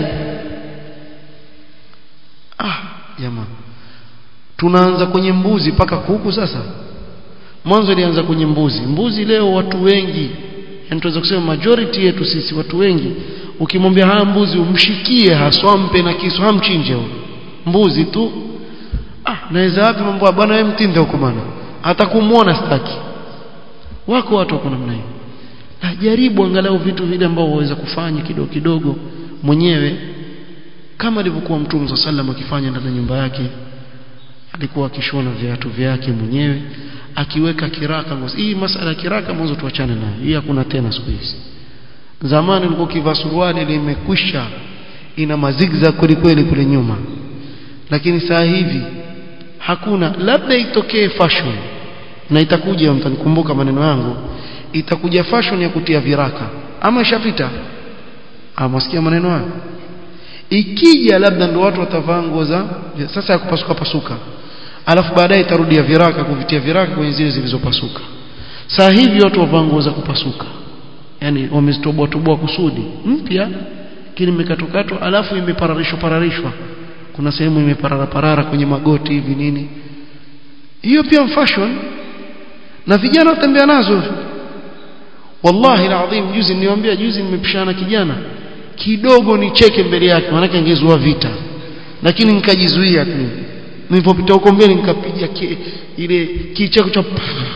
Speaker 1: ah jamaa tunaanza kwenye mbuzi paka kuku sasa mwanzo ilianza kwenye mbuzi mbuzi leo watu wengi yani tunaweza kusema majority yetu sisi watu wengi ukimwambia haya mbuzi umshikie haswa mpe na kisu hamchinje mbuzi tu ah naweza wapi mambo bwana wewe mtinde huko bwana hata kumuona sitaki wako watu wako namna hiyo na jaribu angalau vitu vile ambao waweza kufanya kidogo kidogo mwenyewe kama alivyokuwa mtume صلى الله akifanya ndani ya nyumba yake alikuwa akishona viatu vyake mwenyewe akiweka kiraka ngozi hii masala ya kiraka mwanzo tuachane nayo hii hakuna tena siku hizi zamani ulikuwa kivaa suruali limekwisha ina mazigza kweli kweli kule nyuma lakini saa hivi hakuna labda itokee fashion na itakuja mtanikumbuka maneno yangu itakuja fashion ya kutia viraka ama ishapita amasikia maneno hayo ikija labda ndio watu watavaa nguo za sasa ya kupasuka pasuka alafu baadaye itarudia viraka kuvitia viraka kwenye zile zilizopasuka saa hivi watu wavaa nguo za kupasuka yani wamezitoboa toboa kusudi mpya kile imekatokatwa alafu imepararishwa pararishwa kuna sehemu imeparara parara kwenye magoti hivi nini hiyo pia fashion na vijana watembea nazo wallahi alazim juzi niwaambia juzi nimepishana kijana kidogo nicheke mbele yake maana angezua vita lakini nikajizuia tu nilipopita huko mbele nikapiga ile kicheko cha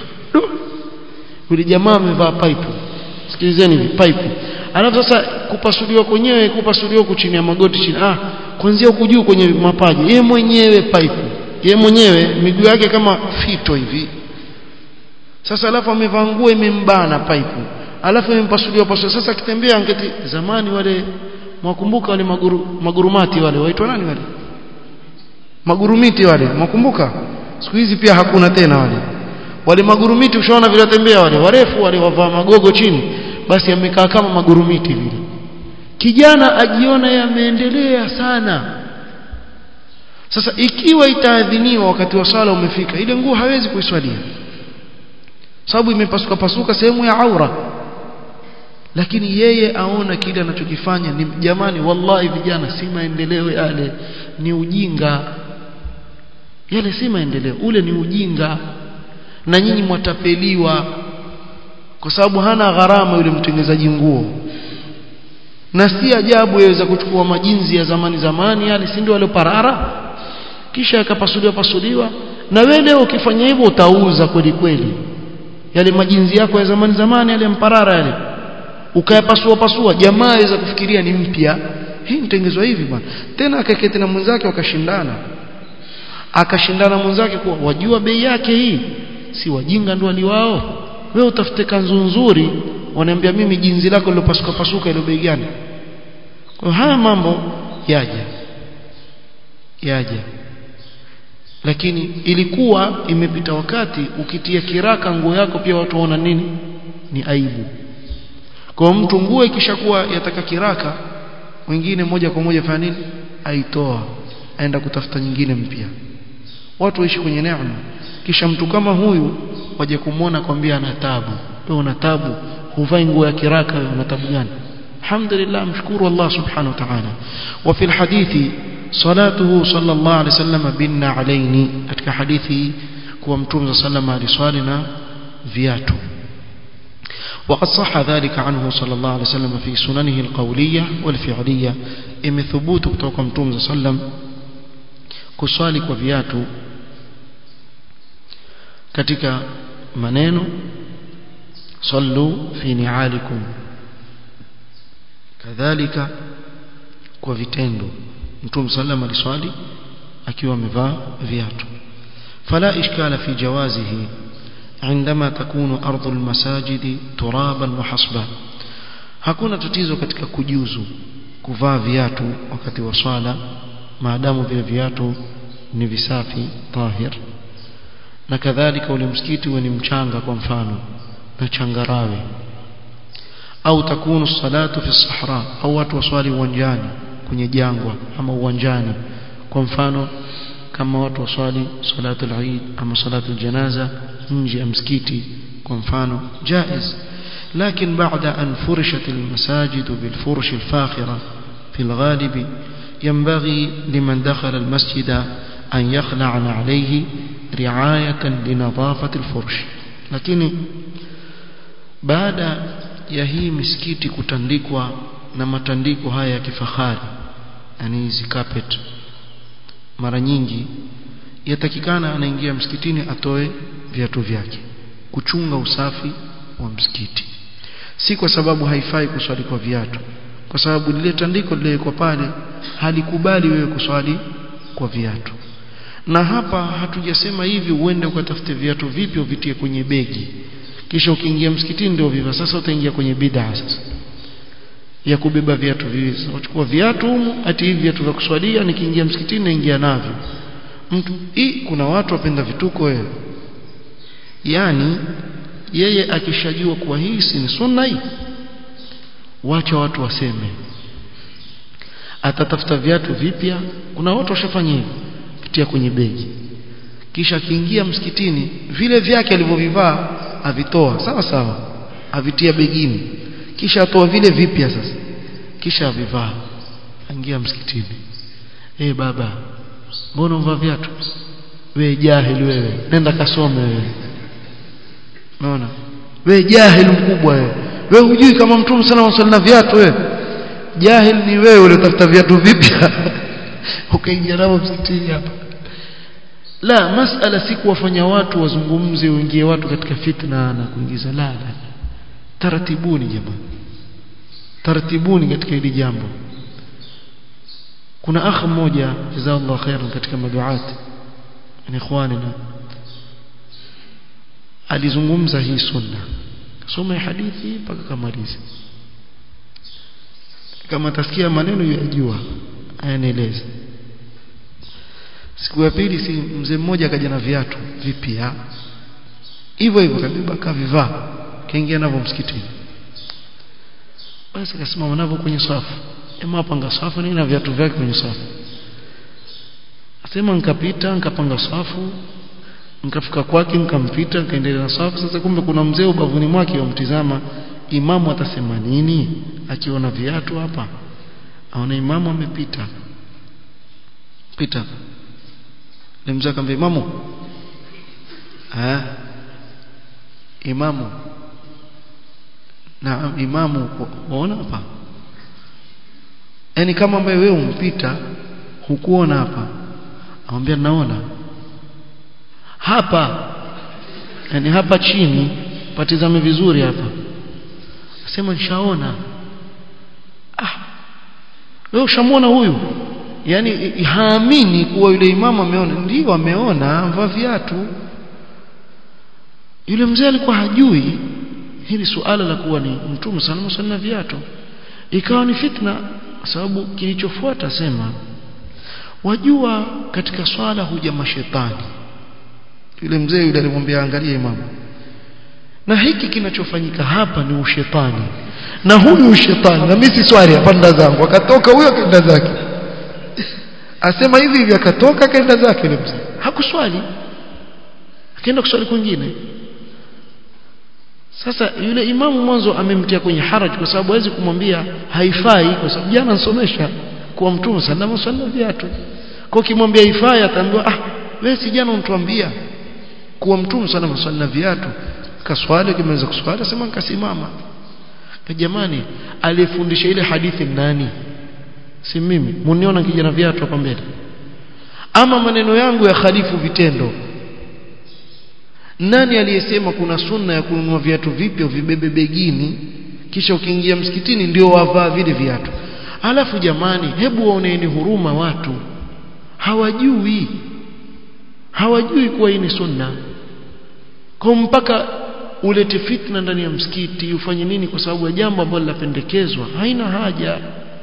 Speaker 1: yule jamaa amevaa pipe sikilizeni hivi pipe alafu sasa kupasuliwa kwenyewe kupasuliwa huku chini ya magoti chini ah kuanzia huku juu kwenye mapaji yeye mwenyewe pipe yeye mwenyewe miguu yake kama fito hivi sasa alafu amevaa nguo imembana pipe alafu impasuliwa pasua sasa akitembea angeti zamani wale mwakumbuka wale maguru, magurumati wale waitwa nani wale magurumiti wale mwakumbuka siku hizi pia hakuna tena wale wale magurumiti ushaona vile watembea wale warefu wale wavaa magogo chini basi amekaa kama magurumiti vile kijana ajiona yameendelea sana sasa ikiwa itaadhiniwa wakati wa swala umefika ile nguo hawezi kuiswalia sababu imepasuka pasuka sehemu ya aura lakini yeye aona kile anachokifanya ni jamani wallahi vijana si maendeleo yale ni ujinga yale si maendeleo ule ni ujinga na nyinyi mwatapeliwa kwa sababu hana gharama yule mtengenezaji nguo na si ajabu yaweza kuchukua majinzi ya zamani zamani yale si ndio wale parara kisha akapasuliwa pasuliwa na wewe leo ukifanya hivyo utauza kweli kweli yale majinzi yako ya zamani zamani yale mparara yale ukayapasua pasua jamaa aweza kufikiria ni mpya hii mtengezwa hivi bwana tena akaketi na mwenzake wakashindana akashindana mwenzake kuwa wajua bei yake hii si wajinga ndio waliwao wewe utafute kanzu nzuri wanaambia mimi jinzi lako lilopasuka pasuka ile bei gani kwa haya mambo yaja yaja lakini ilikuwa imepita wakati ukitia kiraka nguo yako pia watu waona nini ni aibu kwa mtu nguo ikishakuwa yataka kiraka wengine moja kwa moja fanya nini aitoa aenda kutafuta nyingine mpya watu waishi kwenye neema kisha mtu kama huyu waje kumwona kwambia ana tabu wewe una tabu huvai nguo ya kiraka wewe una tabu gani alhamdulillah mshukuru Allah subhanahu wa ta'ala wa fil hadithi salatuhu sallallahu alayhi wasallam binna alaini katika hadithi kuwa mtume sallallahu alayhi wasallam na viatu وقد صح ذلك عنه صلى الله عليه وسلم في سننه القولية والفعلية إم ثبوت kutoka mtume صلى الله عليه وسلم kuswali kwa viatu katika maneno sallu fi ni'alikum kadhalika kwa vitendo mtume sallam aliswali akiwa amevaa viatu fala ishkala fi jawazihi عندما تكون أرض المساجد ترابا وحصبا hakuna tatizo katika kujuzu kuvaa viatu wakati wa swala maadamu vile viatu ni visafi tahir na kadhalika ule msikiti ni mchanga kwa mfano na changarawe au takunu salatu fi sahra au watu waswali uwanjani kwenye jangwa ama uwanjani kwa mfano kama watu waswali salatu al-eid ama salatu al-janaza nje ya msikiti kwa mfano jaiz لكن بعد أن فرشت المساجد بالفرش الفاخرة في الغالب ينبغي لمن دخل المسجد أن يخلع عليه رعاية لنظافة الفرش لكن بعد يهي مسكيتي kutandikwa na matandiko haya ya kifahari yani hizi carpet mara nyingi yatakikana anaingia msikitini atoe viatu vyake kuchunga usafi wa msikiti si kwa sababu haifai kuswali kwa viatu kwa sababu lile tandiko lililowekwa pale halikubali wewe kuswali kwa viatu na hapa hatujasema hivi uende ukatafute viatu vipi uvitie kwenye begi kisha ukiingia msikitini ndio viva sasa utaingia kwenye bid'a sasa ya kubeba viatu viwili uchukua viatu humu ati hivi viatu vya kuswalia nikiingia msikitini naingia navyo mtu hii kuna watu wapenda vituko wewe yani yeye akishajua kuwa hii si ni sunna hii wacha watu waseme atatafuta viatu vipya kuna watu washafanya hivyo kitia kwenye begi kisha akiingia msikitini vile vyake alivyovivaa avitoa sawa sawa avitia begini kisha atoa vile vipya sasa kisha avivaa aingia msikitini eh hey, baba mbona umvaa viatu wewe jahili wewe nenda kasome wewe unaona wewe jahili mkubwa wewe wewe hujui kama mtume sana wasali na viatu wewe jahil ni wewe uliotafuta viatu vipya ukaingia nao msikitini hapa la masala si kuwafanya watu wazungumze uingie watu katika fitna na kuingiza la la taratibuni jamani taratibuni katika hili jambo kuna akh mmoja jazakallahu khairan katika maduati ni ikhwanina alizungumza hii sunna soma hadithi mpaka kamalize kama tasikia maneno yajua ayanieleze siku ya pili si mzee mmoja akaja na viatu vipya hivyo hivyo kabeba kavivaa kaingia navyo msikitini basi akasimama navyo kwenye safu ema panga safu na viatu vyake kwenye safu asema nikapita nikapanga safu nikafika kwake nikampita nikaendelea na safu sasa kumbe kuna mzee ubavuni mwake wamtizama imamu atasema nini akiona viatu hapa aona imamu amepita pita ni mzee akamwambia imamu ah imamu na imamu waona hapa yani kama ambaye wewe umpita hukuona hapa amwambia naona hapa yani hapa chini patizame vizuri hapa asema nishaona ah wewe ushamwona huyu yani haamini kuwa yule imamu ameona ndio ameona amvaa viatu yule mzee alikuwa hajui hili suala la kuwa ni mtume sallallahu alaihi wasallam viatu ikawa ni fitna sababu kilichofuata sema wajua katika swala huja mashetani yule mzee yule alimwambia angalia imamu na hiki kinachofanyika hapa ni ushetani na huyu ushetani na mimi si swali hapanda zangu akatoka huyo akaenda zake asema hivi hivi akatoka akaenda zake yule mzee hakuswali akaenda kuswali kwingine sasa yule imamu mwanzo amemtia kwenye haraj kwa sababu hawezi kumwambia haifai kwa sababu jana nasomesha kuwa mtume sallallahu alaihi wasallam viatu kwa kimwambia haifai ataambiwa ah wewe si jana unatuambia kuwa mtume sallallahu alaihi wasallam viatu kaswali kimeweza kuswali sema nikasimama kwa jamani aliyefundisha ile hadithi nani si mimi muniona kijana viatu hapa mbele ama maneno yangu ya khalifu vitendo nani aliyesema kuna sunna ya kununua viatu vipya vibebe begini kisha ukiingia msikitini ndio wavaa vile viatu alafu jamani hebu waoneeni huruma watu hawajui hawajui kuwa hii ni sunna kwa mpaka ulete fitna ndani ya msikiti ufanye nini kwa sababu ya jambo ambalo linapendekezwa haina haja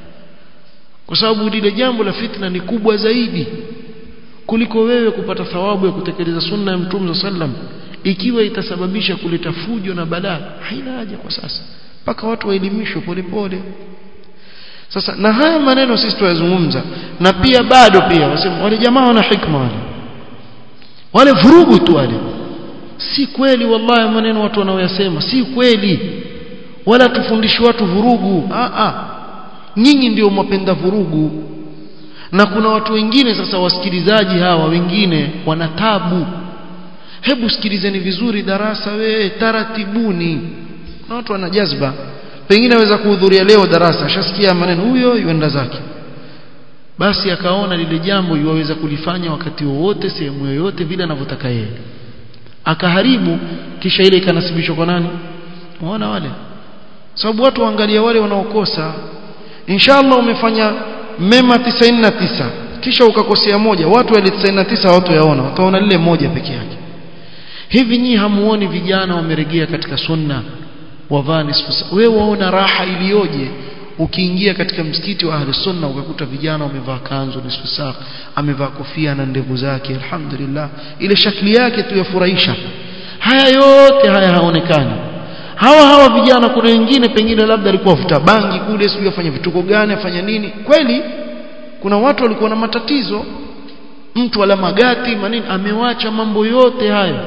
Speaker 1: kwa sababu lile jambo la fitna ni kubwa zaidi kuliko wewe kupata thawabu ya kutekeleza sunna ya mtume sallam ikiwa itasababisha kuleta fujo na balaa haina haja kwa sasa mpaka watu waelimishwe polepole sasa na haya maneno sisi tuyazungumza na pia bado pia wasema wale jamaa wana hikma wale wale vurugu tu wale si kweli wallahi maneno watu wanaoyasema si kweli wala tufundishi watu vurugu a a nyinyi ndio mwapenda vurugu na kuna watu wengine sasa wasikilizaji hawa wengine wana tabu hebu sikilizeni vizuri darasa we taratibuni na watu wana jazba pengine aweza kuhudhuria leo darasa ashasikia maneno huyo yuenda zake basi akaona lile jambo yuwaweza kulifanya wakati wowote sehemu yoyote vile anavyotaka yeye akaharibu kisha ile ikanasibishwa kwa nani unaona wale sababu watu waangalia wale wanaokosa inshallah umefanya mema 99 kisha ukakosea moja watu wale 99 watu yaona wataona lile moja peke yake hivi nyinyi hamuoni vijana wameregea katika sunna wavaa nisfu wewe waona raha iliyoje ukiingia katika msikiti wa ahli sunna ukakuta vijana wamevaa kanzu nisfu saa amevaa kofia na ndevu zake alhamdulillah ile shakli yake tu yafurahisha haya yote haya haonekani hawa hawa vijana kuna wengine pengine labda alikuwa avuta bangi kule sijui afanya vituko gani afanya nini kweli kuna watu walikuwa na matatizo mtu ala magati manini amewacha mambo yote hayo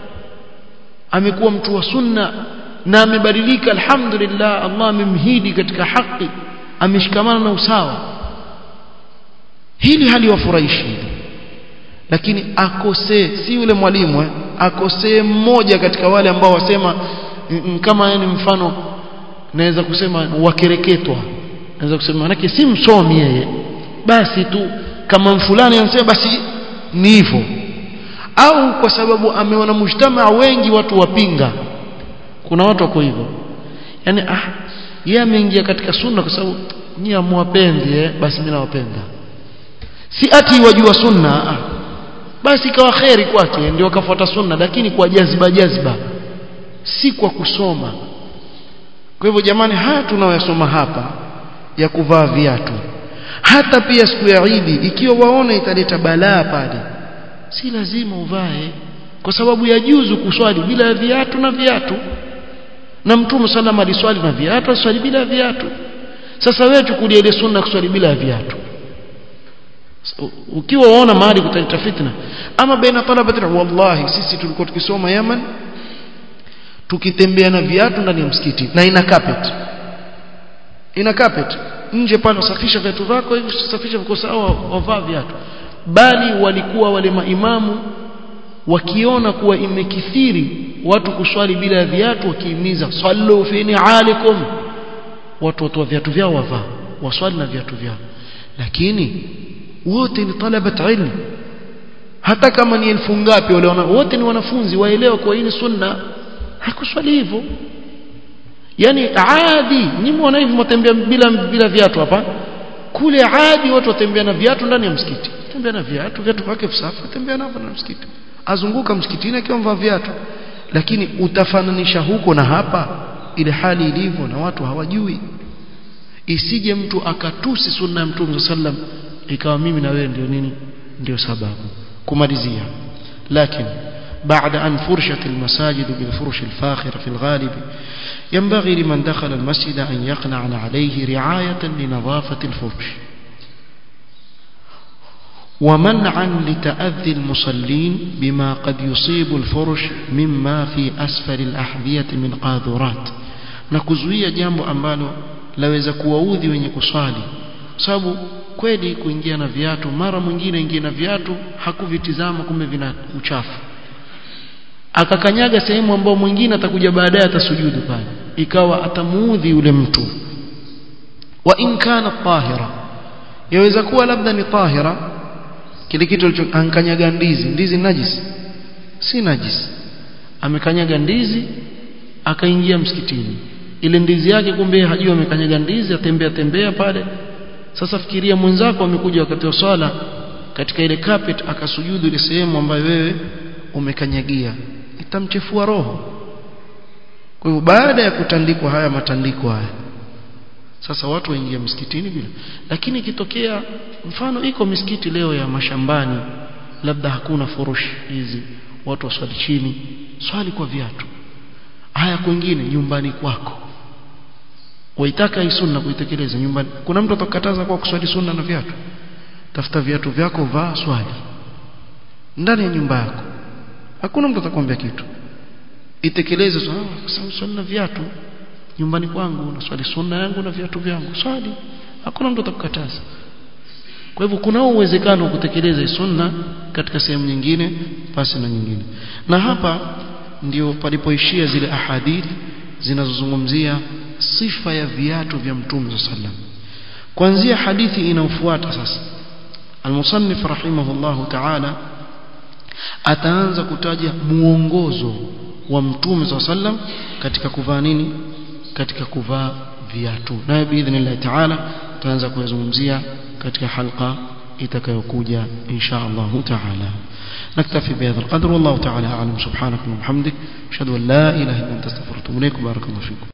Speaker 1: amekuwa mtu wa sunna na amebadilika alhamdulillah Allah amemhidi katika haki ameshikamana na usawa hili haliwafurahishi hili lakini akosee si yule mwalimu eh, akosee mmoja katika wale ambao wasema kama yani mfano naweza kusema wakereketwa naweza kusema manake si msomi yeye basi tu kama fulani anasema basi ni hivyo au kwa sababu ameona mujtamaa wengi watu wapinga kuna watu wako hivyo yani ah yeye ameingia katika sunna kwa sababu nyinyi amwapendi eh basi mimi nawapenda si ati wajua sunna ah basi ikawa kheri kwake ndio akafuata sunna lakini kwa jazba jazba si kwa kusoma kwa hivyo jamani haya tunayoyasoma hapa ya kuvaa viatu hata pia siku ya Idi ikiwa waona italeta balaa pale si lazima uvae kwa sababu ya juzu kuswali bila viatu na viatu na mtume sallam aliswali na viatu aswali bila viatu sasa wewe chukulia ile sunna kuswali bila viatu ukiwa waona mahali kutaleta fitna ama baina talabati wallahi sisi tulikuwa tukisoma Yaman tukitembea na viatu ndani ya msikiti na ina carpet ina carpet nje pale usafisha viatu vyako hivi usafisha viko sawa wavaa viatu bali walikuwa wale maimamu wakiona kuwa imekithiri watu kuswali bila viatu wakihimiza sallu fi ni'alikum watu watoa viatu vyao wavaa waswali na viatu vyao lakini wote ni talabat ilm hata kama ni elfu ngapi wale wote ni wanafunzi waelewa kwa hii ni sunna hakuswali hivyo yani adi nyinyi mwana hivi mtembea bila bila viatu hapa kule adi watu watembea na viatu ndani ya msikiti tembea na viatu viatu vyake visafi tembea navyo na msikiti azunguka msikitini akiwa mvaa viatu lakini utafananisha huko na hapa ile hali ilivyo na watu hawajui isije mtu akatusi sunna ya mtume sallam ikawa mimi na wewe ndio nini ndio sababu kumalizia lakini بعد أن فرشت المساجد بالفرش الفاخرة في الغالب ينبغي لمن دخل المسجد أن يقنع عليه رعاية لنظافة الفرش ومنعا لتأذي المصلين بما قد يصيب الفرش مما في أسفل الأحذية من قاذورات نكزوية جambo ambalo laweza kuwaudhi wenye kuswali sababu kweli kuingia na viatu mara mwingine ingia na viatu hakuvitizama kumbe vina uchafu akakanyaga sehemu ambayo mwingine atakuja baadaye atasujudu pale ikawa atamuudhi yule mtu wa in kana tahira yaweza kuwa labda ni tahira kile kitu alichokanyaga ndizi ndizi najis si najis amekanyaga ndizi akaingia msikitini ile ndizi yake kumbe hajui amekanyaga ndizi atembea tembea pale sasa fikiria mwenzako amekuja wakati wa swala katika ile carpet akasujudu ile sehemu ambayo wewe umekanyagia itamchefua roho kwa hivyo baada ya kutandikwa haya matandiko haya sasa watu waingia msikitini bila lakini ikitokea mfano iko misikiti leo ya mashambani labda hakuna furushi hizi watu waswali chini swali kwa viatu haya kwingine nyumbani kwako waitaka hii sunna kuitekeleza nyumbani kuna mtu atakataza kwa kuswali sunna na viatu tafuta viatu vyako vaa swali ndani ya nyumba yako hakuna mtu atakwambia kitu itekeleze swali na viatu nyumbani kwangu na swali sunna yangu na viatu vyangu swali hakuna mtu atakukataza kwa hivyo kuna uwezekano wa kutekeleza sunna katika sehemu nyingine pasi na nyingine na hapa ndio palipoishia zile ahadithi zinazozungumzia sifa ya viatu vya mtume sallam kuanzia hadithi inayofuata sasa المصنف رحمه الله تعالى ataanza kutaja muongozo wa mtume صلى sallam katika kuvaa nini katika kuvaa viatu naye biidhnillah taala tutaanza kuyazungumzia katika halqa itakayokuja insha Allah taala نكتفي بهذا القدر والله تعالى أعلم سبحانك وبحمدك أشهد أن لا إله إلا أنت استغفرك وأتوب إليك بارك الله فيكم